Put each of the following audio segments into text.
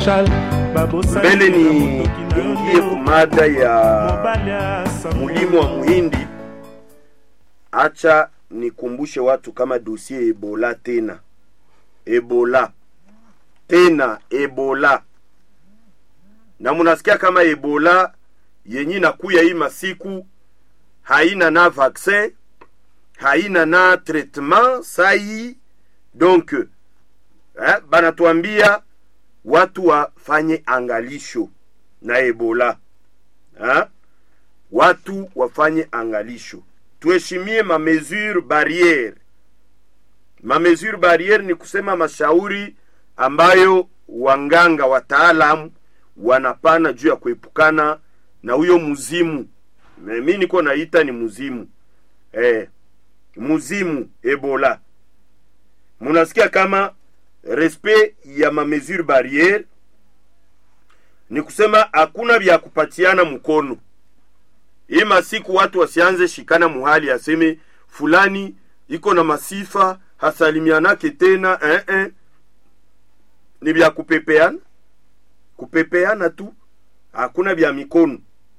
mbele ni ingie kumada ya mulimo wa muhindi acha nikumbushe watu kama dosie ebola tena ebola tena ebola na munasikia kama ebola yenye nakuya hii masiku haina na vaccin haina na traitement sai donc eh, banatuambia watu wafanye angalisho na ebola ha? watu wafanye angalisho tuheshimie mamesure barriere mamesure barriere ni kusema mashauri ambayo wanganga wataalamu wanapana juu ya kuepukana na huyo muzimu mi niko naita ni muzimu eh, muzimu ebola munasikia kama respect ya mamesure barriere ni kusema hakuna vya kupatiana mkono hii masiku watu wasianze shikana muhali aseme fulani iko na masifa hasalimianake tena eh, eh. ni vya kupepeana kupepeana tu hakuna vya mikono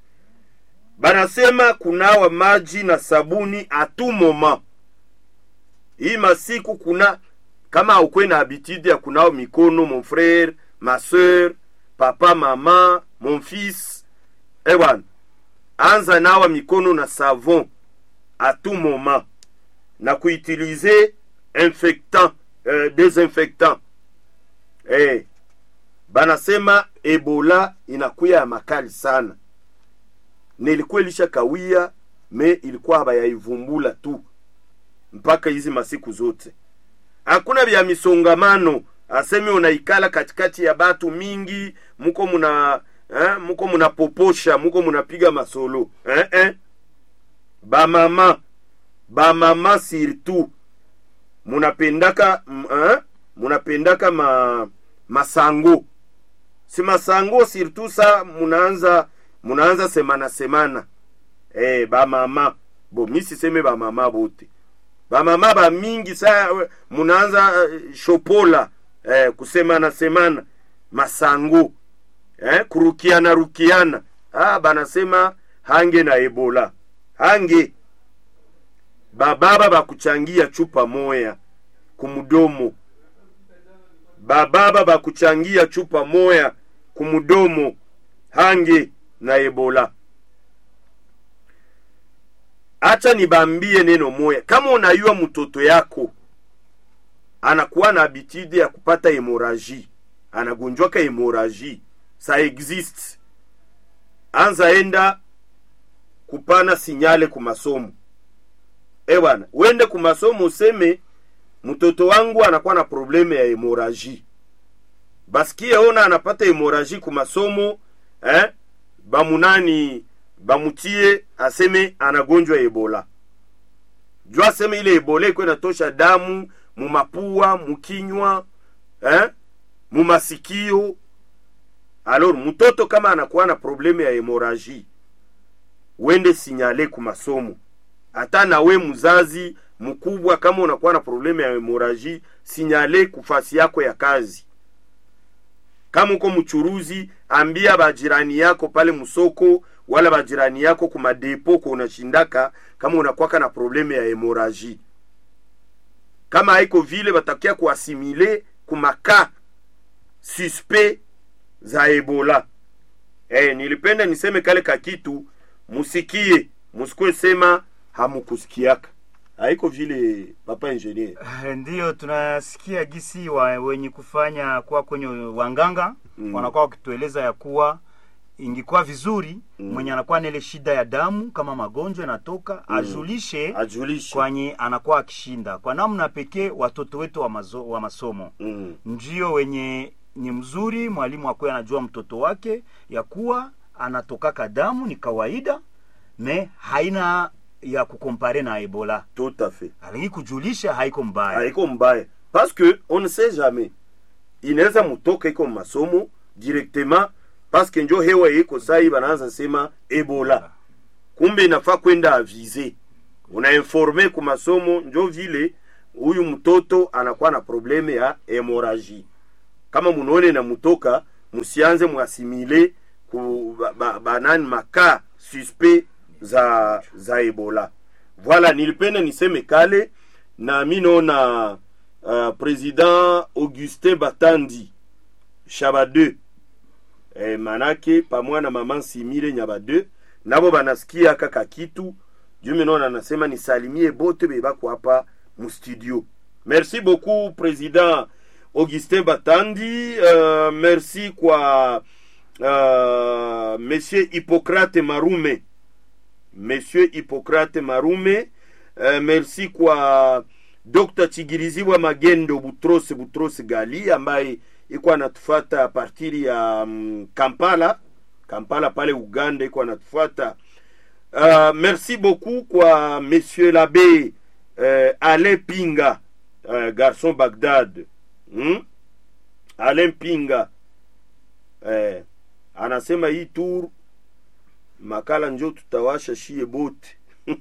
banasema kunawa maji na sabuni atu moma hii masiku kuna kama aukwe na habitude ya kunawa mikono mon frere ma sœur papa mama mon fils ewan anza nawa mikono na savon a tout moment na kuutilize infectant euh, desinfectant eh, banasema ebola inakuya ya makali sana nilikuwa ilisha kawia me ilikuwa habayaivumbula tu mpaka hizi masiku zote hakuna vya misongamano aseme unaikala katikati ya batu mingi muko muna eh, muko munapoposha muko munapiga masolo eh, eh. bamama bamama surtout munapendaka m- eh, munapendaka ma, masango si masango surtout sa munaanza munaanza semana semana eh, bamama bo mi siseme bamama bote bamama bamingi sa munaanza uh, shopola eh, kusemana semana masango eh, kurukiana rukiana ah, banasema hange na ebola hange bababa bakuchangia chupa moya kumudomo bababa bakuchangia chupa moya kumudomo hange na ebola acha nibambie neno moya kama unayua mtoto yako anakuwa na habitude ya kupata hemoraji anagonjwaka hemoraji sa exist anza enda kupana sinyale kumasomo e bwana wende kumasomo useme mtoto wangu anakuwa na probleme ya hemoraji basikie ona anapata hemoraji kumasomo eh? bamunani bamutie aseme anagonjwa ebola juu aseme ile ebola iko inatosha damu mumapua mukinywa eh? mumasikio alors mtoto kama anakuwa na probleme ya hemoraji wende sinyale ku masomo hata nawe mzazi mkubwa kama unakuwa na probleme ya hemoraji sinyale kufasi yako ya kazi kama uko mchuruzi ambia bajirani yako pale msoko wala bajirani yako kumadepo ko unashindaka kama unakwaka na probleme ya hemoraji kama haiko vile batakia kuasimile kumaka suspect za ebola eh, nilipenda niseme kale kakitu musikie musikwe sema hamukusikiaka haiko vile papa ingenier ndiyo tunasikia gisi wa, wenye kufanya kuwa kwenye wanganga mm. wanakuwa wakitueleza ya kuwa ingikuwa vizuri mm. mwenye anakuwa na ile shida ya damu kama magonjwa yanatoka mm. ajulishe ajulishe kwenye anakuwa akishinda kwa namna pekee watoto wetu wa, mazo, wa masomo mm. ndio wenye ni mzuri mwalimu akuwe anajua mtoto wake ya kuwa anatokaka damu ni kawaida me haina ya kukompare na ebola tout à fait lakini kujulisha haiko mbaya haiko mbaya parce que on ne sait jamais inaweza mutoka iko masomo directement parce que njo hewa iko sai banaanza sema ebola kumbe inafaa kwenda avize unainforme ku masomo njo vile huyu mtoto anakuwa na probleme ya hemoraji kama munaone na mutoka musianze mwasimile ku ba- ba- banani maka suspect za za ebola voilà nilipenda niseme kale na mi naona uh, president augustin batandi shaba 2 eh, manake pamoja na mama simile nyaba 2 nabo banasikia kaka kitu juu minaona anasema nisalimie bote bebako hapa mustudio merci beaucoup président augustin batandi uh, merci kwa uh, monsieur hippocrate marume monsieur hippocrate marume uh, merci kwa dr chigiriziwa magendo butrose butrose gali ambaye iko anatufata partiri ya um, kampala kampala pale uganda iko anatufata uh, merci beaucoup kwa monsieur l'abbé uh, alain pinga uh, garçon bagdad hmm? alain pinga eh, anasema hii tour makala njo tutawasha shie bote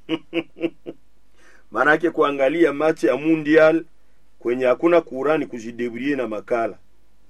maanake kuangalia machi ya mundial kwenye hakuna kurani kujidebrie na makala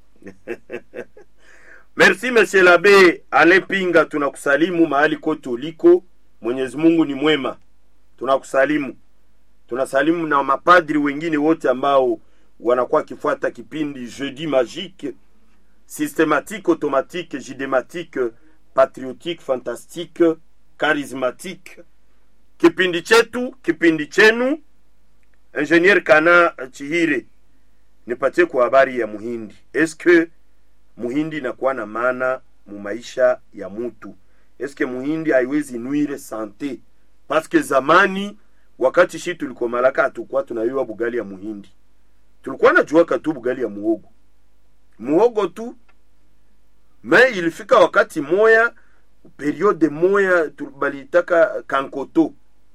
merci monsieur l'abbé alain pinga tunakusalimu mahali kote uliko mwenyezi mungu ni mwema tunakusalimu tunasalimu na mapadri wengine wote ambao wanakuwa wakifuata kipindi jeudi magique systématique automatique jidématique patriotique fantastique charismatique kipindi chetu kipindi chenu ingenier kana chihire nipatie kwa habari ya muhindi eske muhindi inakuwa na maana mu maisha ya mutu eske muhindi haiwezi nwire sante paske zamani wakati shi tulikomalaka hatukuwa tunayua bugali ya muhindi tulikuwa najuaka tu bugali ya muhogo muhogo tu me ilifika wakati moya periode moya tu- balitaka kankoto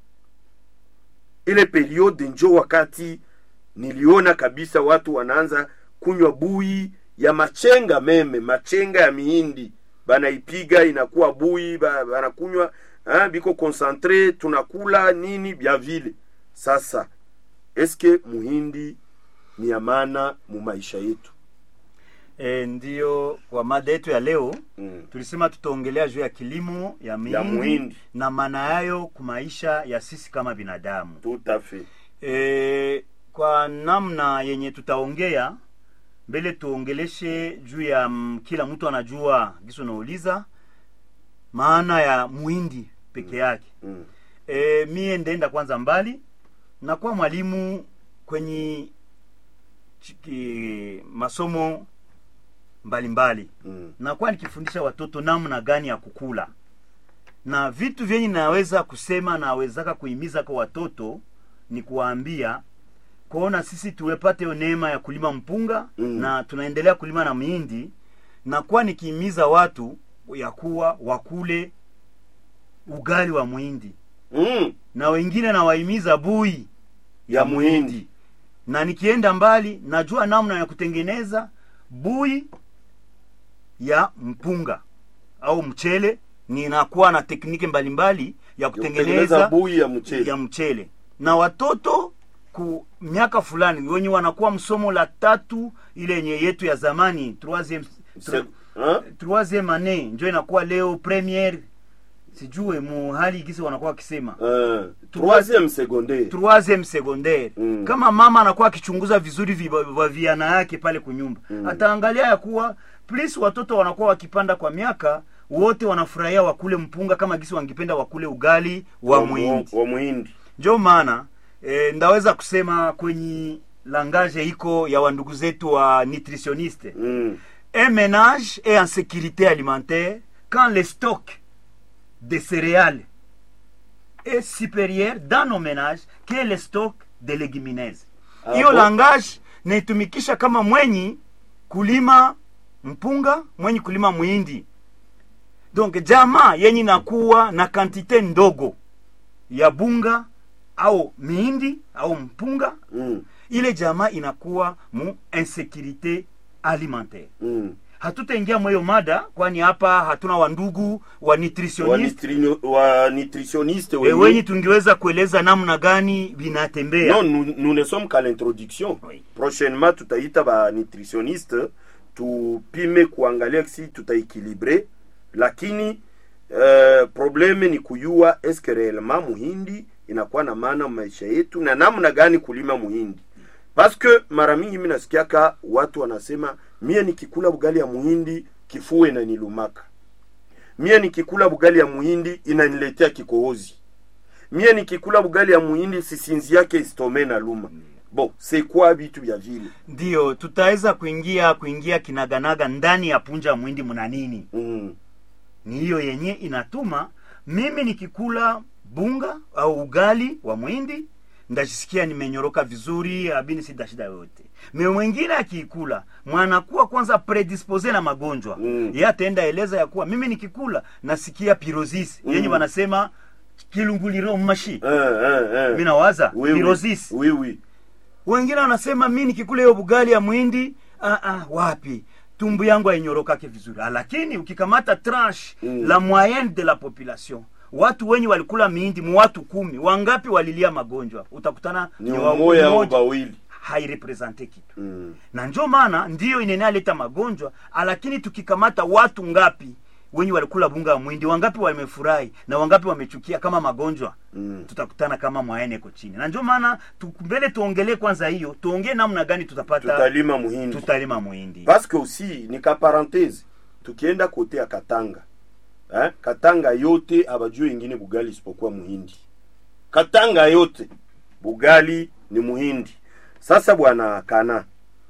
ile periode njo wakati niliona kabisa watu wanaanza kunywa bui ya machenga meme machenga ya mihindi banaipiga inakuwa bui ba- banakunywa ah, biko concentre tunakula nini bya vile sasa eske muhindi ni ya maana mu maisha yetu e, ndiyo kwa mada yetu ya leo mm. tulisema tutaongelea juu ya kilimo ya mihindi, muhindi. na maana yayo kwa maisha ya sisi kama binadamu tout à fait e, kwa namna yenye tutaongea mbele tuongeleshe juu ya mm, kila mtu anajua giso nauliza maana ya muhindi peke yake mm. e, mie ndaenda kwanza mbali nakuwa mwalimu kwenye chiki, masomo mbalimbali Mm. nakuwa nikifundisha watoto namna gani ya kukula na vitu vyenye naweza kusema nawezaka kuhimiza kwa watoto ni kuwaambia kuona sisi tuwepate hiyo neema ya kulima mpunga Mm. na tunaendelea kulima na mihindi nakuwa nikihimiza watu ya kuwa wakule ugali wa muhindi Mm. na wengine nawahimiza bui ya, Ya muhindi muhindi. na nikienda mbali najua namna ya kutengeneza bui ya mpunga au mchele ninakuwa na tekniki mbalimbali ya kutengeneza kutengeneza bui ya mchele ya mchele na watoto ku miaka fulani wenye wanakuwa msomo la tatu ile yenye yetu ya zamani troisième Se- hein? troisième année njo inakuwa leo première sijue mu hali gisi wanakuwa wakisema Euh, troisième secondaire troisième secondaire Mm. kama mama anakuwa akichunguza vizuri viba- vaviana yake pale kunyumba Mm. ataangalia ya kuwa plus watoto wanakuwa wakipanda kwa miaka wote wanafurahia wakule mpunga kama gisi wangependa wakule ugali wa muhindi wa muhindi njo maana e, ndaweza kusema kwenye langage iko ya wandugu zetu wa nutritionniste mm. un ménage est en sécurité alimentaire quand le stock de céréales est supérieur dans nos ménages que le stock de légumineuses Ah, hiyo bon? langage naitumikisha kama mwenyi kulima mpunga mwenyi kulima mwindi donc jamaa yenye nakuwa na kantite ndogo ya bunga au mihindi au mpunga Mm. ile jamaa inakuwa mu insécurité alimentaire Mm. hatutaingia mweyo mada kwani hapa hatuna wandugu wa wa, nutritionist nitri, wa nutritionniste e, wenye- wenye tungeweza kueleza namna gani vinatembea non nous, nous ne sommes qu'à l'introduction Oui. prochainement tutaita ba nutritionniste tupime kuangalia si tutaekilibre lakini uh, probleme ni kuyua eske reellement muhindi inakuwa na maana maisha yetu na namna gani kulima muhindi paske mara mingi mi nasikiaka watu wanasema mie nikikula bugali ya muhindi kifua inanilumaka mie nikikula bugali ya muhindi inaniletea kikohozi mie nikikula bugali ya muhindi sisinzi yake istome na luma bon c'est quoi vitu vya vile ndiyo tutaweza kuingia kuingia kinaganaga ndani ya punja ya mwindi mna nini mm. ni hiyo yenye inatuma mimi nikikula bunga au ugali wa mwindi ndajisikia nimenyoroka vizuri abini sida shida yoyote me mwingine akiikula mwanakuwa kwanza predispose na magonjwa Mm. ye ataenda eleza ya kuwa mimi nikikula nasikia pirosis Mm. yenye wanasema kilunguliro mashi eh, eh, eh. mi nawaza oui, oui. pirosis oui, oui. wengine wanasema mi nikikula hiyo bugali ya mwindi ah, ah, wapi tumbu yangu hainyorokake vizuri ah, lakini ukikamata tranche Mm. la moyenne de la population watu wenye walikula mihindi mu watu kumi wangapi walilia magonjwa utakutana ni ni wa- umoya au mmoja bawili hairepresente kitu mm. na njo maana ndiyo inenaleta magonjwa ah, lakini tukikamata watu ngapi wenye walikula bunga ya mwindi wangapi wamefurahi na wangapi wamechukia kama magonjwa Mm. tutakutana kama mwaene iko chini na njo maana tu- mbele tuongelee kwanza hiyo tuongee namna gani tutapata tutalima muhindi tutalima muhindi paske aussi ni ka parenthese tukienda kote ya katanga eh? katanga yote abajue ingine bugali isipokuwa muhindi katanga yote bugali ni muhindi sasa bwana kana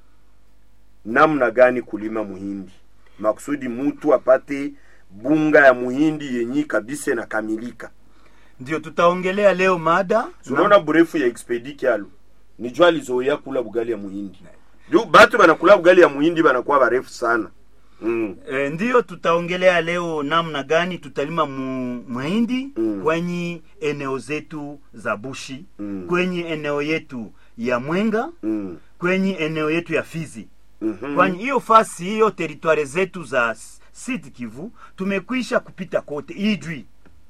namna gani kulima muhindi makusudi mutu apate bunga ya muhindi yenyi kabisa inakamilika ndio tutaongelea leo mada tunaona burefu ya expedi kyalo nijo alizoea kula bugali ya muhindi juu batu banakula bugali ya muhindi banakuwa barefu sana mm. E, ndiyo tutaongelea leo namna gani tutalima mu, mahindi Mm. kwenye eneo zetu za bushi Mm. kwenye eneo yetu ya mwenga Mm. kwenye eneo yetu ya fizi Mhm. kwani hiyo fasi hiyo teritware zetu za S- Sud Kivu tumekwisha kupita kote Ijwi,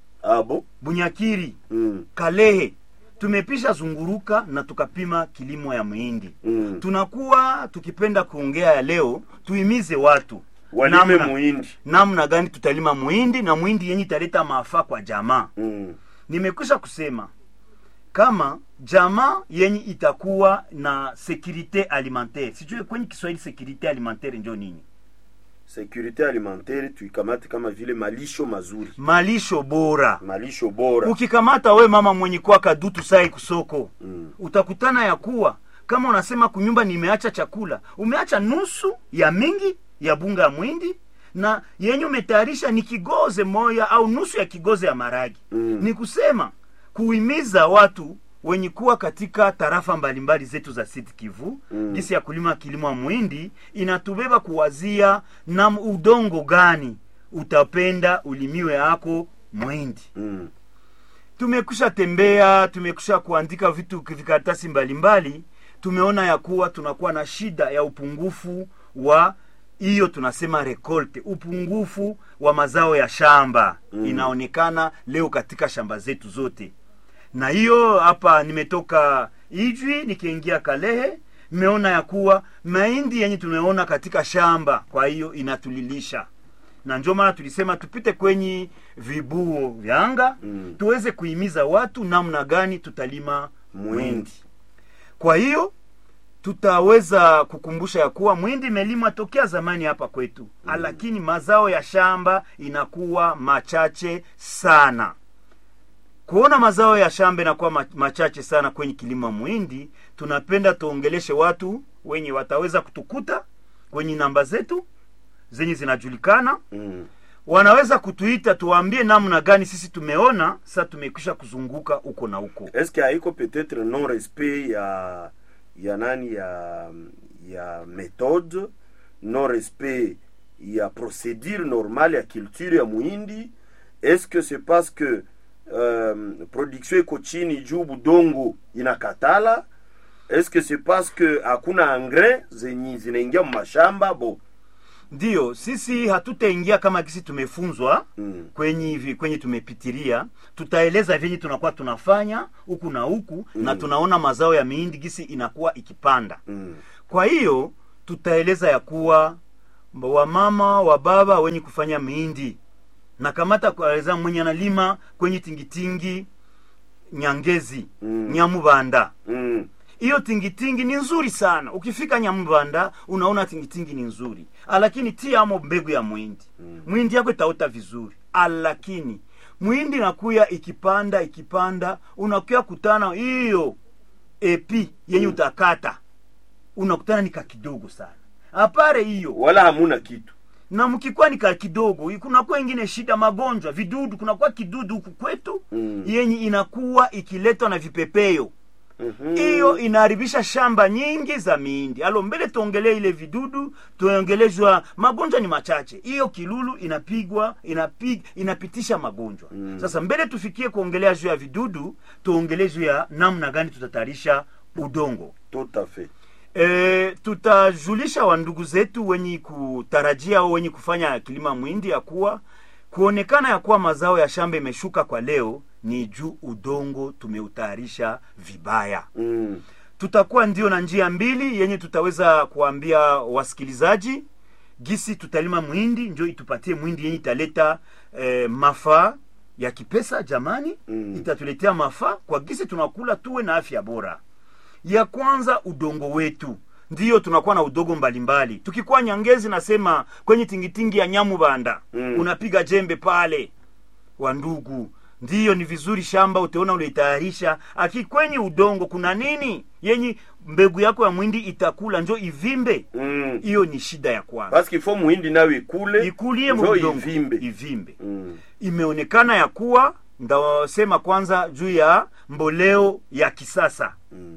abo Bunyakiri, mm. Kalehe tumepisha zunguruka na tukapima kilimo ya muhindi. Mm. Tunakuwa tukipenda kuongea ya leo, tuimize watu walime namna, muhindi namna gani tutalima muhindi na muhindi yenye italeta maafa kwa jamaa. mm. Nimekwisha kusema kama jamaa yenye itakuwa na securite alimentaire, sijui kwenye Kiswahili securite alimentaire njo nini? securite alimentaire tuikamate kama vile malisho mazuri Malisho bora. malisho bora ukikamata we mama mwenye kuwa kadutu sai kusoko Mm. utakutana ya kuwa kama unasema kunyumba nimeacha chakula umeacha nusu ya mingi ya bunga ya mwindi na yenye umetayarisha ni kigoze moya au nusu ya kigoze ya maragi Mm. ni kusema kuhimiza watu wenye kuwa katika tarafa mbalimbali zetu za Sud Kivu Mm. gisi ya kulima kilimo ya mwindi inatubeba kuwazia na udongo gani utapenda ulimiwe yako mwindi mm. tumekusha tembea tumekusha kuandika vitu vikaratasi mbalimbali tumeona ya kuwa tunakuwa na shida ya upungufu wa hiyo tunasema rekolte upungufu wa mazao ya shamba Mm. inaonekana leo katika shamba zetu zote na hiyo hapa nimetoka ijwi nikiingia kalehe nimeona ya kuwa mahindi yenye tumeona katika shamba kwa hiyo inatulilisha na ndio maana tulisema tupite kwenye vibuo vya anga Mm. tuweze kuhimiza watu namna gani tutalima Mwindi. mwindi kwa hiyo tutaweza kukumbusha ya kuwa mwindi imelimwa tokea zamani hapa kwetu mm. lakini mazao ya shamba inakuwa machache sana kuona mazao ya shamba inakuwa ma- machache sana kwenye kilimo mwindi tunapenda tuongeleshe watu wenye wataweza kutukuta kwenye namba zetu zenye zinajulikana Mm. wanaweza kutuita tuwaambie namna gani sisi tumeona sa tumekwisha kuzunguka huko na huko eske haiko peut-être non respect ya ya nani ya ya méthode non respect ya procédure normale ya culture ya muhindi est-ce que c'est parce que um, production iko chini juu budongo inakatala est-ce que c'est parce que hakuna engrais zenye zinaingia mumashamba bo ndiyo sisi hatutaingia kama kisi tumefunzwa mm. kwenye hivi kwenye tumepitiria tutaeleza vyenye tunakuwa tunafanya huku na huku mm. na tunaona mazao ya mihindi gisi inakuwa ikipanda Mm. kwa hiyo tutaeleza ya kuwa wamama wa baba wenye kufanya mihindi na kamata kwa mwenye analima kwenye tingitingi nyangezi Mm. nyamubanda mm. hiyo tingitingi ni nzuri sana ukifika nyamubanda unaona tingitingi ni nzuri lakini tia amo mbegu ya mwindi Mm. mwindi yako itaota vizuri lakini mwindi nakuya ikipanda ikipanda unakuya kutana hiyo epi yenye Mm. utakata unakutana ni kakidogo sana apare hiyo wala hamuna kitu na mkikuwa ni ka kidogo kunakuwa ingine shida magonjwa vidudu kunakuwa kidudu huku kwetu Mm. yenye inakuwa ikiletwa na vipepeo Mhm. hiyo inaharibisha shamba nyingi za miindi alo mbele tuongelee ile vidudu tuongelezwa magonjwa ni machache hiyo kilulu inapigwa inapig, inapitisha magonjwa Mm. sasa mbele tufikie kuongelea juu ya vidudu tuongelee juu ya namna gani tutatayarisha udongo tout à fait E, tutajulisha wandugu zetu wenye kutarajia au wenye kufanya kilima mwindi ya kuwa kuonekana ya kuwa mazao ya shamba imeshuka kwa leo ni juu udongo tumeutayarisha vibaya mm. tutakuwa ndio na njia mbili yenye tutaweza kuambia wasikilizaji gisi tutalima mwindi njo itupatie mwindi yenye italeta eh, mafaa ya kipesa jamani Mm. itatuletea mafaa kwa gisi tunakula tuwe na afya bora ya kwanza udongo wetu ndiyo tunakuwa na udongo mbalimbali tukikuwa nyangezi nasema kwenye tingitingi ya nyamubanda Mm. unapiga jembe pale wa ndugu ndiyo ni vizuri shamba utaona uliitayarisha aki kwenye udongo kuna nini yenye mbegu yako ya mwindi itakula njo ivimbe mm. hiyo ni shida ya kwanza parce qu'il faut muhindi nayo ikule ikulie njo mudongo ivimbe ivimbe mm. imeonekana ya kuwa ndasema kwanza juu ya mboleo ya kisasa Mm.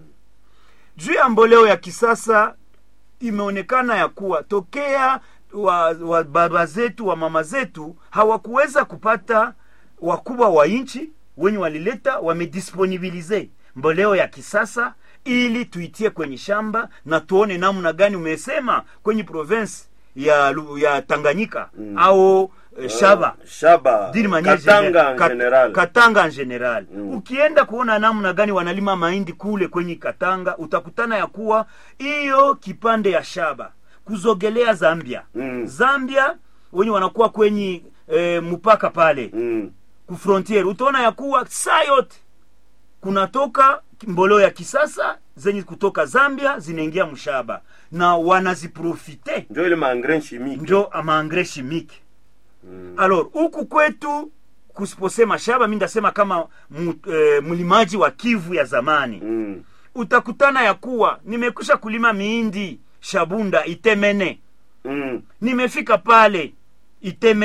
juu ya mboleo ya kisasa imeonekana ya kuwa tokea wa, wa baba zetu wa mama zetu hawakuweza kupata wakubwa wa nchi wenye walileta wamedisponibilize mboleo ya kisasa ili tuitie kwenye shamba na tuone namna gani umesema kwenye province ya, Lu- ya tanganyika Mm. au eh, shaba Ah, shaba d'une manière katanga générale. en Kat- general Katanga en general. Mm. Ukienda kuona namna gani wanalima mahindi kule kwenye Katanga, utakutana ya kuwa hiyo kipande ya shaba kuzogelea Zambia. Mm. Zambia wenye wanakuwa kwenye e, mpaka pale mm. ku frontier, utaona ya kuwa saa yote kunatoka mboleo ya kisasa zenye kutoka Zambia zinaingia mshaba na wanaziprofite njo ile maengrais chimique njo amaangre chimique mm. alors huku kwetu kusiposema shaba mi ndasema kama mu, e, mlimaji wa kivu ya zamani Mm. utakutana ya kuwa nimekwisha kulima miindi shabunda itemene Mm. nimefika pale iteme